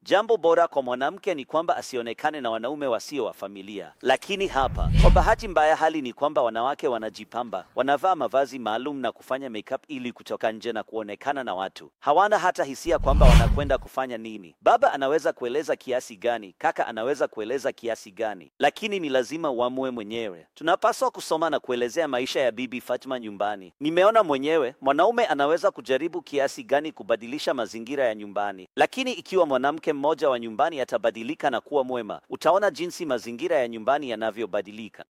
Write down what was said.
Jambo bora kwa mwanamke ni kwamba asionekane na wanaume wasio wa familia. Lakini hapa, kwa bahati mbaya, hali ni kwamba wanawake wanajipamba, wanavaa mavazi maalum na kufanya makeup ili kutoka nje na kuonekana na watu. Hawana hata hisia kwamba wanakwenda kufanya nini. Baba anaweza kueleza kiasi gani, kaka anaweza kueleza kiasi gani, lakini ni lazima uamue mwenyewe. Tunapaswa kusoma na kuelezea maisha ya Bibi Fatma nyumbani. Nimeona mwenyewe mwanaume anaweza kujaribu kiasi gani kubadilisha mazingira ya nyumbani, lakini ikiwa mwanamke mmoja wa nyumbani atabadilika na kuwa mwema, utaona jinsi mazingira ya nyumbani yanavyobadilika.